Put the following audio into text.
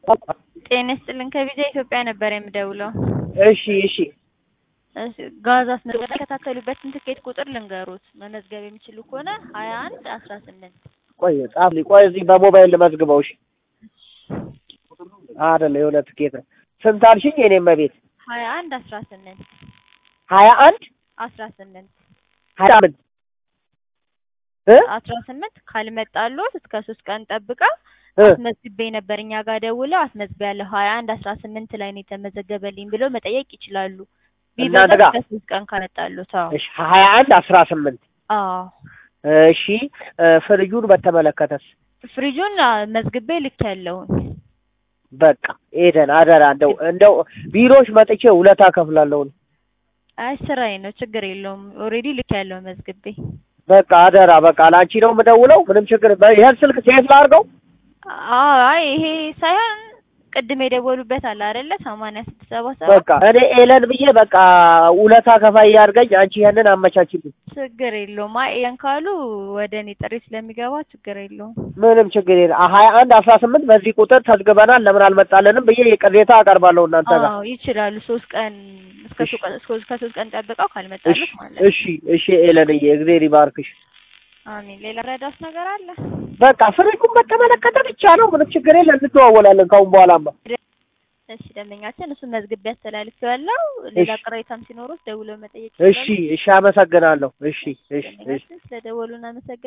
ጤና ይስጥልን ከቪዛ ኢትዮጵያ ነበር የምደውለው። እሺ እሺ እሺ ጋዝ አስመዝገብ የተከታተሉበትን ትኬት ቁጥር ልንገሩት መመዝገብ የሚችሉ ከሆነ ሀያ አንድ አስራ ስምንት ቆይ ጻፍልኝ። ቆይ እዚህ በሞባይል ልመዝግበው። እሺ አይደለ የሆነ ትኬት ነው። ስንት አልሽኝ? የኔም ቤት ሀያ አንድ አስራ ስምንት ሀያ አንድ አስራ ስምንት ሀያ ስምንት እ አስራ ስምንት ካልመጣሎት እስከ ሶስት ቀን ጠብቀው እ አስመዝግቤ ነበር እኛ ጋር ደውለው አስመዝግቤያለሁ ሀያ አንድ አስራ ስምንት ላይ ነው የተመዘገበልኝ ብለው መጠየቅ ይችላሉ። እናንተ ቢበዛ ጋር? እስከ ሶስት ቀን ካመጣሎት። አዎ እሺ ሀያ አንድ አስራ ስምንት አዎ እሺ እ ፍሪጁን በተመለከተስ ፍሪጁን አ፣ መዝግቤ ልክ ያለውን በቃ ኤደን አደራ እንደው እንደው ቢሮሽ መጥቼ ውለታ ከፍላለሁ። አይ ስራዬ ነው ችግር የለውም። ኦልሬዲ ልክ ያለው መዝግቤ በቃ አደራ በቃ ለአንቺ ነው የምደውለው። ምንም ችግር ይሄን ስልክ ሴት ላድርገው። አዎ አይ ይሄ ሳይሆን ቅድም የደወሉበት አለ አይደለ ሰማንያ ስድስት ሰባ ሰባት በቃ እኔ ኤለን ብዬ በቃ ውለታ ከፋይ ያድርገኝ። አንቺ ያንን አመቻችልኝ። ችግር የለውም። አይ ያን ካሉ ወደ እኔ ጥሪ ስለሚገባ ችግር የለውም። ምንም ችግር የለም። ሀያ አንድ አስራ ስምንት በዚህ ቁጥር ተዝግበናል ለምን አልመጣለንም ብዬ ቅሬታ አቀርባለሁ እናንተ ጋር። አዎ ይችላሉ። ሶስት ቀን እስከ እሺ። ሶስት ቀን እስከ እስከ ሶስት ቀን ጠብቀው እሺ ካልመጣሉት ማለት ነው። እሺ እሺ ኤለንዬ እግዜር ይባርክሽ። አሚን። ሌላ ረዳት ነገር አለ? በቃ ፍሪጁን በተመለከተ ብቻ ነው። ምንም ችግር የለም። እንደዋወላለን ካሁን በኋላማ። እሺ ደንበኛችን እሱን መዝግቤ አስተላልፌዋለሁ። ሌላ እሺ። ቅሬታም ሲኖሩት ደውለው መጠየቅ እሺ እሺ አመሰግናለሁ። እሺ እሺ እሺ ደንበኛችን ስለደወሉ እናመሰግናለን።